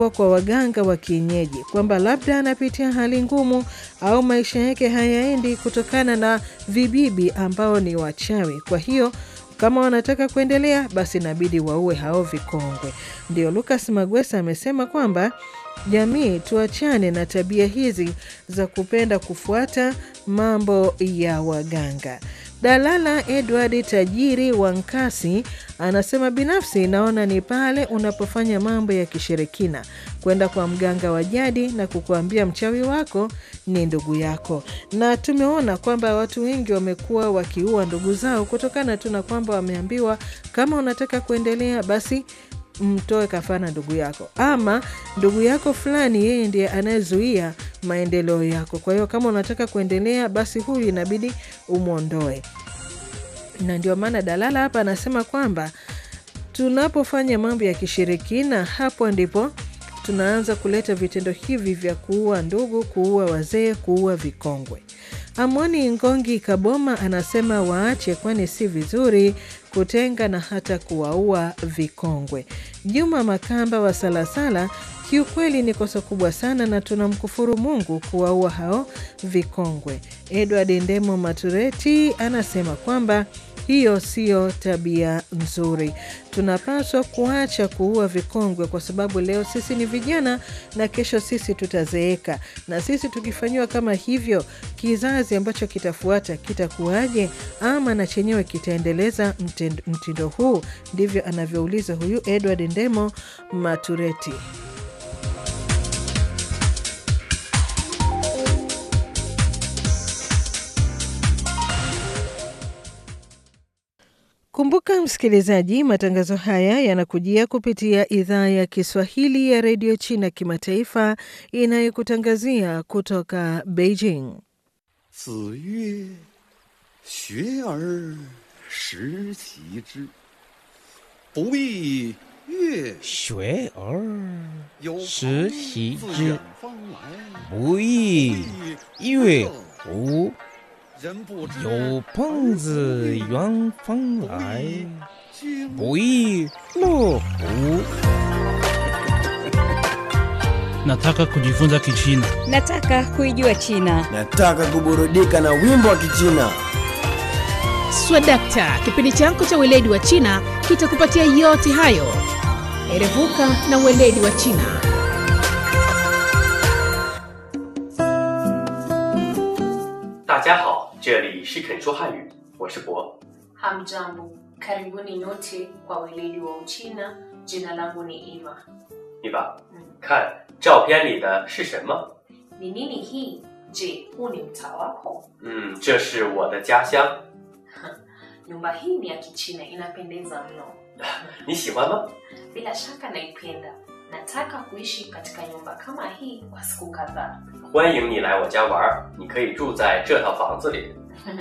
kwa waganga wa kienyeji kwamba labda anapitia hali ngumu au maisha yake hayaendi kutokana na vibibi ambao ni wachawi. Kwa hiyo kama wanataka kuendelea, basi inabidi waue hao vikongwe. Ndio Lucas Magwesa amesema kwamba jamii tuachane na tabia hizi za kupenda kufuata mambo ya waganga. Dalala Edward Tajiri wa Nkasi anasema binafsi naona ni pale unapofanya mambo ya kishirikina, kwenda kwa mganga wa jadi na kukuambia mchawi wako ni ndugu yako, na tumeona kwamba watu wengi wamekuwa wakiua ndugu zao kutokana tu na kwamba wameambiwa kama unataka kuendelea basi mtoe kafara ndugu yako, ama ndugu yako fulani, yeye ndiye anayezuia maendeleo yako. Kwa hiyo kama unataka kuendelea, basi huyu inabidi umwondoe. Na ndio maana Dalala hapa anasema kwamba tunapofanya mambo ya kishirikina, hapo ndipo tunaanza kuleta vitendo hivi vya kuua ndugu, kuua wazee, kuua vikongwe. Amoni Ngongi Kaboma anasema waache, kwani si vizuri kutenga na hata kuwaua vikongwe. Juma Makamba wa Salasala, kiukweli ni kosa kubwa sana na tunamkufuru Mungu kuwaua hao vikongwe. Edward Ndemo Matureti anasema kwamba hiyo siyo tabia nzuri. Tunapaswa kuacha kuua vikongwe, kwa sababu leo sisi ni vijana na kesho sisi tutazeeka, na sisi tukifanyiwa kama hivyo, kizazi ambacho kitafuata kitakuwaje? Ama na chenyewe kitaendeleza mtindo huu? Ndivyo anavyouliza huyu Edward Ndemo Matureti. Kumbuka msikilizaji, matangazo haya yanakujia kupitia idhaa ya Kiswahili ya redio China kimataifa inayokutangazia kutoka Beijing. 子曰：“学而时习之，不亦乐学而有时朋习自之远方来， 不亦乐乎？ 人不知有朋自远方来， 君不亦乐乎？ Nataka kujifunza Kichina. Nataka kuijua China. Nataka kuburudika na wimbo wa Kichina. Swadakta, kipindi chako cha weledi wa China kitakupatia yote hayo. Erevuka na weledi wa China. 大家好，这里是肯说汉语，我是博。 Hamjambo, karibuni nyote kwa weledi wa Uchina. Jina langu ni Eva. 你吧， Mm. 看照片里的是什么？ Ni nini hii? Je, huu ni mtaa wako? 嗯，这是我的家乡， Nyumba hii ni ya Kichina, inapendeza mno. 你喜欢吗？ Bila shaka naipenda. Nataka kuishi katika nyumba kama hii kwa siku kadhaa. 欢迎你来我家玩儿，你可以住在这套房子里。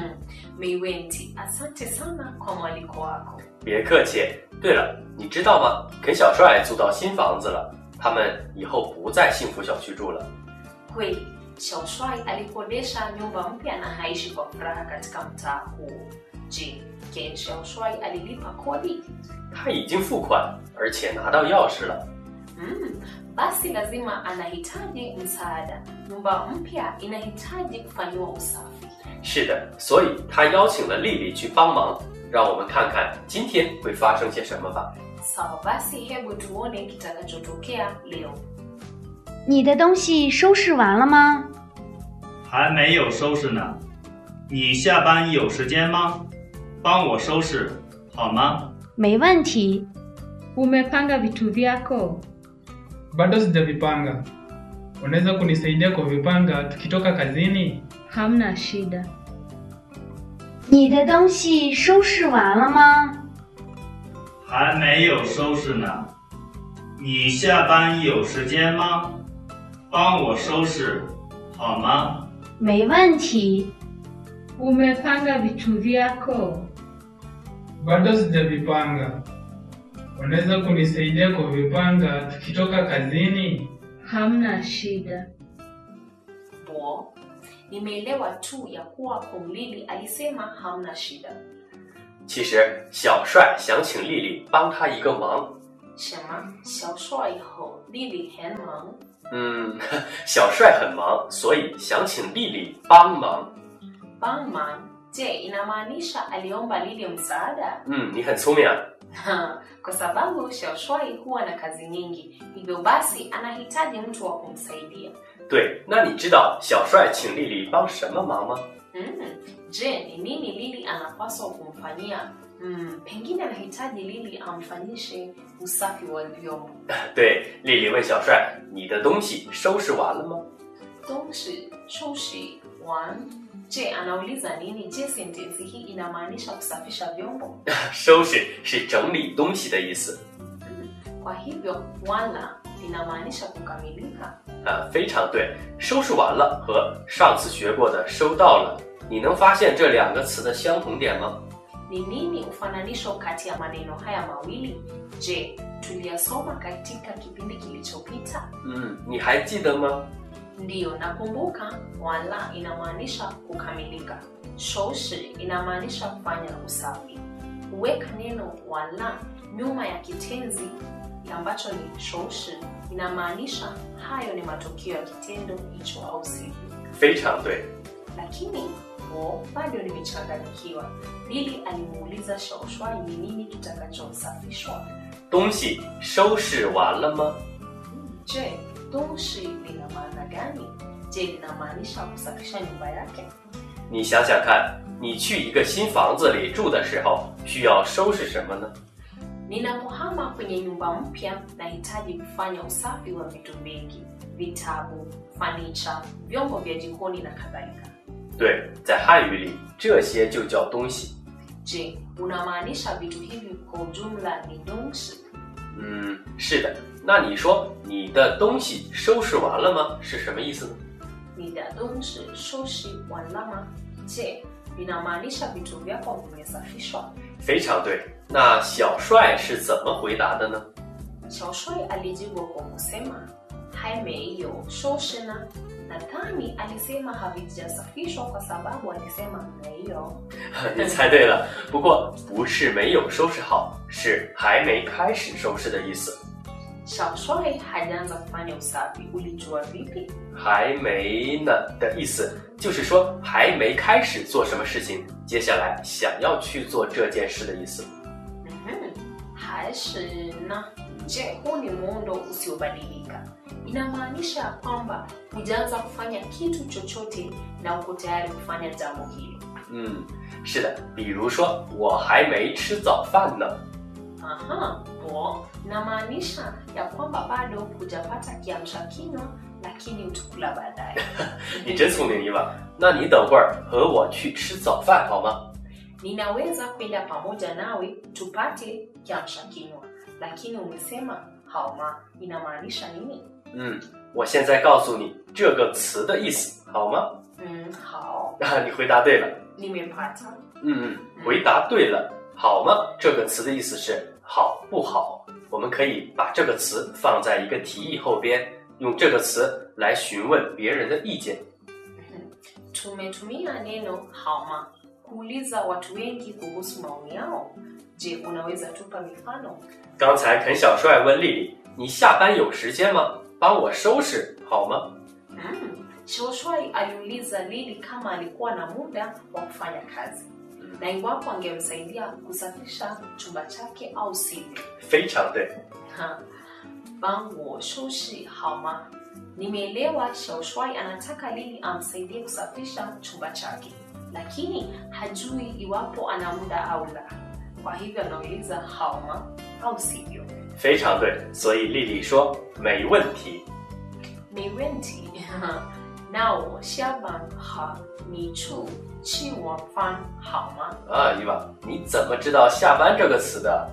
Meiwenti, asante sana kwa mwaliko wako. 别客气。对了，你知道吗？肯小帅租到新房子了，他们以后不在幸福小区住了。 Kweli, Xiaoshuai alikodesha nyumba mpya na haishi kwa furaha katika mtaa huo. Je, Ken Xiaoshuai alilipa kodi? 他已经付款，而且拿到钥匙了。 Mm, basi lazima anahitaji msaada. Nyumba mpya inahitaji kufanyiwa usafi. 是的，所以他邀请了丽丽去帮忙。让我们看看今天会发生些什么吧。 Sawa basi, hebu tuone kitakachotokea leo. 你的东西收拾完了吗？ 还没有收拾呢。你下班有时间吗？帮我收拾好吗？ 没问题。 Umepanga vitu vyako? Bado sijavipanga. Unaweza kunisaidia kuvipanga tukitoka kazini? Hamna shida. 你的东西收拾完了吗？ 还没有收拾呢。你下班有时间吗？帮我收拾好吗？ 没问题。 Umepanga vitu vyako? Bado sijavipanga. Unaweza kunisaidia kuvipanga tukitoka kazini? Hamna shida. Bo, nimeelewa tu ya kuwa Kumlili alisema hamna shida. 其实小帅想请丽丽帮他一个忙， Shema, Xiaoshuai ho 丽丽很忙。 嗯，小帅很忙，所以想请丽丽帮忙。 帮忙je inamaanisha aliomba Lili msaada? 嗯，你很聪明啊。 Kwa sababu Xiaoshuai huwa na kazi nyingi, hivyo basi anahitaji mtu wa kumsaidia. 对，那你知道小帅请丽丽帮什么忙吗？ Mm. Je, ni nini Lili anapaswa kumfanyia? Mm, pengine anahitaji Lili amfanyishe usafi wa vyombo. 对，丽丽问小帅：“你的东西收拾完了吗 Doshi, shoshi, wan. Je, anauliza nini? Je, sentensi hii inamaanisha kusafisha vyombo? ？” 收拾是整理东西的意思 Kwa hivyo wala linamaanisha kukamilika. 啊，非常对。收拾完了和上次学过的收到了，你能发现这两个词的相同点吗？ Ni nini ufananisho kati ya maneno haya mawili? Je, tuliyasoma katika kipindi kilichopita? 嗯，你还记得吗？ Ndiyo, nakumbuka. Wala inamaanisha kukamilika. Shoshi inamaanisha kufanya usafi. Kuweka neno wala nyuma ya kitenzi ambacho ni shoshi inamaanisha hayo ni matokeo ya kitendo hicho au sivyo. 非常对。 Lakini wo bado nimechanganyikiwa. Lili alimuuliza Shaoshwai ni nini kitakachosafishwa. 东西收拾完了吗？ Je, doshi lina maana gani? Je, linamaanisha kusafisha nyumba yake? 你想想看，你去一个新房子里住的时候，需要收拾什么呢？ Ninapohama kwenye nyumba mpya, nahitaji kufanya usafi wa vitu vingi: vitabu, fanicha, vyombo vya jikoni na kadhalika. 对，在汉语里，这些就叫东西。 Je, unamaanisha vitu hivi kwa ujumla ni donshi? 嗯，是的。那你说你的东西收拾完了吗？是什么意思呢？ Ni da donshi shoshi walama. Je, linamaanisha vitu vyako vimesafishwa? 非常对。那小帅是怎么回答的呢？ Shaoshoi alijibu kwa kusema haimeiyo shoshina. Nadhani alisema havijasafishwa kwa sababu alisema meiyo. 你猜对了，不过不是没有收拾好，是还没开始收拾的意思。 Shaoshoi hajaanza kufanya usafi. Ulijua vipi? 还没呢的意思就是说还没开始做什么事情，接下来想要去做这件事的意思。 Mhm. Hashina. Je, huu ni muundo usiobadilika. Inamaanisha ya kwamba hujaanza kufanya kitu chochote na uko tayari kufanya jambo hilo. 嗯，是的，比如说我还没吃早饭呢。 Aha, po inamaanisha ya kwamba bado hujapata kiamsha kinywa, lakini utakula baadaye. 你真聪明，伊娃。那你等会儿和我去吃早饭好吗？ Ninaweza kwenda pamoja nawe tupate kiamsha kinywa, lakini umesema hauma inamaanisha nini? 嗯，我现在告诉你这个词的意思好吗？ Mm, hao 啊，你回答对了。 nimepata. 嗯嗯，回答对了。好吗？这个词的意思是好不好？我们可以把这个词放在一个题意后边，用这个词来询问别人的意见。 Tumetumia neno hauma kuuliza watu wengi kuhusu maoni yao. Je, unaweza tupa mifano? 刚才肯小帅问丽丽：“你下班有时间吗？帮我收拾好吗 Mm. Shoshwai aliuliza Lili kama alikuwa na muda wa kufanya kazi na iwapo angemsaidia kusafisha chumba chake au sivyo. 非常对。 Ha. Bango shoshi hauma. Nimeelewa Shoshwai anataka Lili amsaidie kusafisha chumba chake, lakini hajui iwapo ana muda au la. Kwa hivyo anauliza hauma au sivyo. 非常对，所以丽丽说没问题。 Mewenti nao shaban ha ni chu chi wa fan hauma. 啊，伊娃，你怎么知道“下班”这个词的？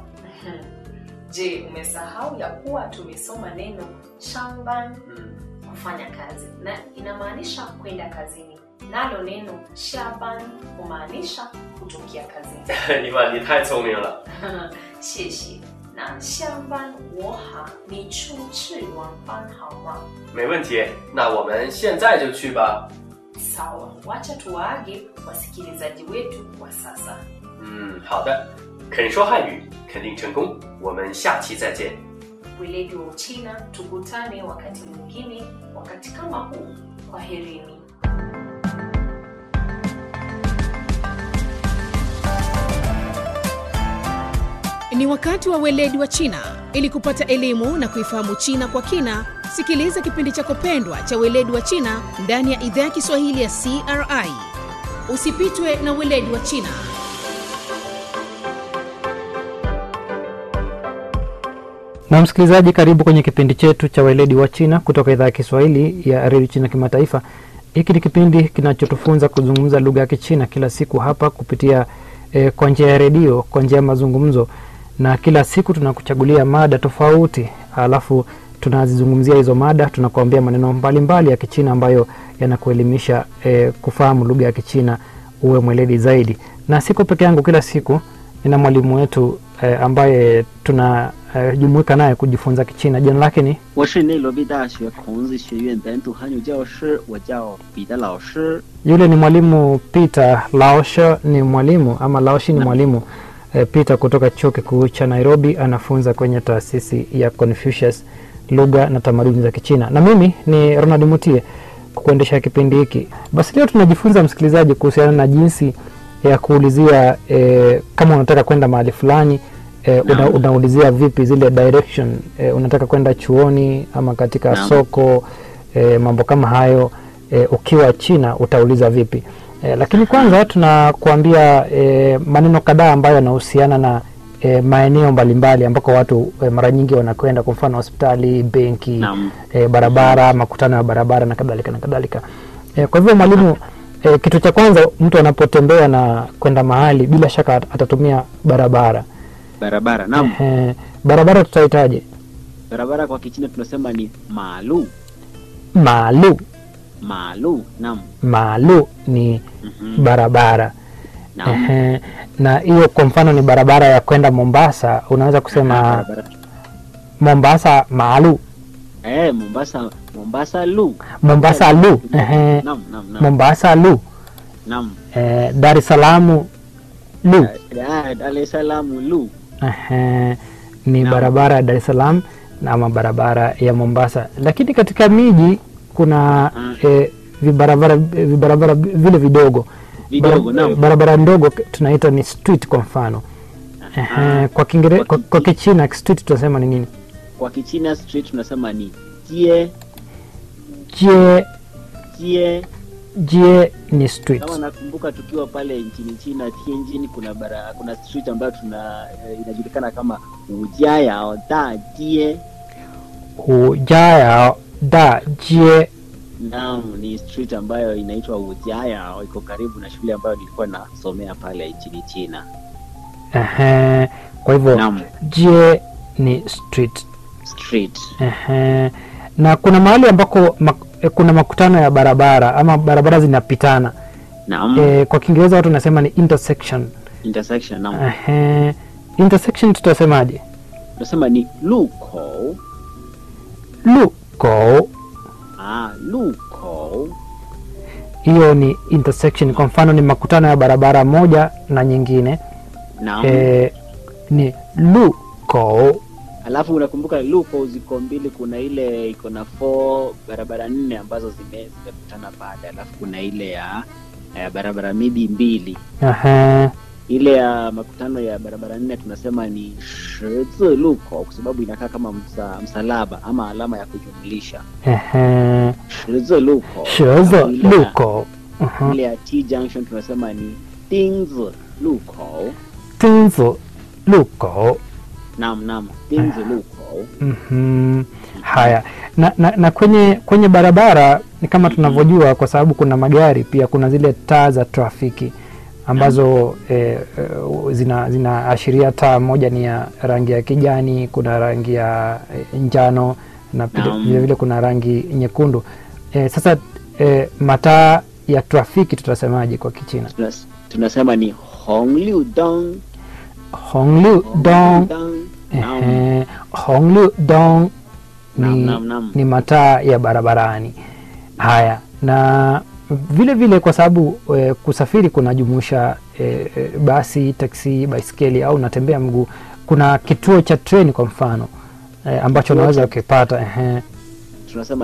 Je, umesahau ya kuwa tumesoma neno shamban 嗯， kufanya kazi na inamaanisha kwenda kazini, nalo neno shaban humaanisha kutokea kazini. 伊娃，你太聪明了。 谢谢。那下班我好，你出去晚饭好吗？ 没问题，那我们现在就去吧。 Sawa, wacha tuwaage wasikilizaji wetu kwa sasa. 嗯，好的。肯说汉语，肯定成功。我们下期再见。 weledi wa Uchina. Tukutane wakati mwingine, wakati kama huu. Kwaherini. Ni wakati wa weledi wa China. Ili kupata elimu na kuifahamu China kwa kina, sikiliza kipindi chako pendwa cha weledi wa China ndani ya idhaa ya Kiswahili ya CRI. Usipitwe na weledi wa China. na msikilizaji karibu kwenye kipindi chetu cha weledi wa china kutoka idhaa ya kiswahili ya redio china kimataifa hiki ni kipindi kinachotufunza kuzungumza lugha ya kichina kila siku hapa kupitia eh, kwa njia ya redio kwa njia ya mazungumzo na kila siku tunakuchagulia mada tofauti alafu tunazizungumzia hizo mada tunakuambia maneno mbalimbali mbali ya kichina ambayo yanakuelimisha eh, kufahamu lugha ya kichina uwe mweledi zaidi na siko peke yangu kila siku nina mwalimu wetu eh, ambaye tunajumuika eh, naye kujifunza kichina jina lake ni 我是内罗毕大学孔子学院本土汉语教师，我叫彼得老师。 yule ni mwalimu peter laosho ni mwalimu ama laoshi ni mwalimu eh, peter kutoka chuo kikuu cha nairobi anafunza kwenye taasisi ya confucius lugha na tamaduni za kichina na mimi ni ronald mutie kukuendesha kipindi hiki basi leo tunajifunza msikilizaji kuhusiana na jinsi ya kuulizia eh, kama unataka kwenda mahali fulani eh, una, unaulizia vipi zile direction eh, unataka kwenda chuoni ama katika Naam. soko eh, mambo kama hayo eh, ukiwa china utauliza vipi eh, lakini kwanza tunakuambia eh, maneno kadhaa ambayo yanahusiana na eh, maeneo mbalimbali ambako watu eh, mara nyingi wanakwenda kwa mfano hospitali benki Naam. eh, barabara makutano ya barabara na kadhalika na kadhalika eh, kwa hivyo mwalimu eh, kitu cha kwanza mtu anapotembea na kwenda mahali bila shaka at- atatumia barabara Barabara, naam. eh, barabara tutahitaje Barabara kwa Kichina tunasema ni malu. maalu Malu, naam. maalu ni Mhm. barabara Naam. Ehe, na hiyo kwa mfano ni barabara ya kwenda mombasa unaweza kusema Barabara. mombasa maalu Eh, Mombasa, Mombasa lu. mombasa lu Ehe, Naam, naam, naam. mombasa lu Naam. eh, dar es salaam lu Ah, Dar es Salaam lu. Ehe, ni Naam. barabara ya dar es salaam na ama barabara ya mombasa lakini katika miji kuna eh, vibarabara vibarabara vile vidogo Vidogo, Bara- naam. barabara ndogo k- tunaita ni street kwa mfano Ehe, kwa kingere, kwa, kwa kichina street tunasema ni nini Kwa Kichina street tunasema ni jie, jie jie. jie ni street Kama nakumbuka tukiwa pale nchini China Tianjin, kuna bara, kuna street ambayo tuna eh, inajulikana kama Ujaya Da Jie. hujaya da jie Naam, ni street ambayo inaitwa Ujaya, iko karibu na shule ambayo nilikuwa nasomea pale nchini China. Ehe, kwa hivyo Naam. jie ni street Street. Ehe. na kuna mahali ambako mak, eh, kuna makutano ya barabara ama barabara zinapitana Naam. eh, kwa kiingereza watu wanasema ni intersection Intersection, naam. Ehe. intersection tutasemaje Tunasema ni luko. luko Ah, luko. hiyo ni intersection kwa mfano ni makutano ya barabara moja na nyingine Naam. eh, ni luko Alafu unakumbuka luko ziko mbili, kuna ile iko na four barabara nne ambazo zime zimekutana pale, alafu kuna ile ya, ya barabara midi mbili. Ehe. Ile ya makutano ya barabara nne tunasema ni shizi luko, kwa sababu inakaa kama msa, msalaba ama alama ya kujumlisha. Ehe. Shizi luko. shozo Alafu ile ya- luko Mhm. Ile ya T junction tunasema ni dingzi luko. tunzo luko Naam, naam, dingzi luko. Mhm. haya na, na, na kwenye kwenye barabara ni kama tunavyojua kwa sababu kuna magari pia kuna zile taa za trafiki ambazo eh, eh, zina zinaashiria taa moja ni ya rangi ya kijani kuna rangi ya eh, njano na pia- Naam. vile vile kuna rangi nyekundu eh, sasa eh, mataa ya trafiki tutasemaje kwa kichina Tunas- tunasema ni hongliu dong honglu dong Ehe, honglu dong Naam, ni, naam, naam. ni mataa ya barabarani haya na vile vile kwa sababu e, kusafiri kunajumuisha e, e, basi taksi baiskeli au unatembea mguu kuna kituo cha treni kwa mfano eh, ambacho Chochote. unaweza ukipata ehe. tunasema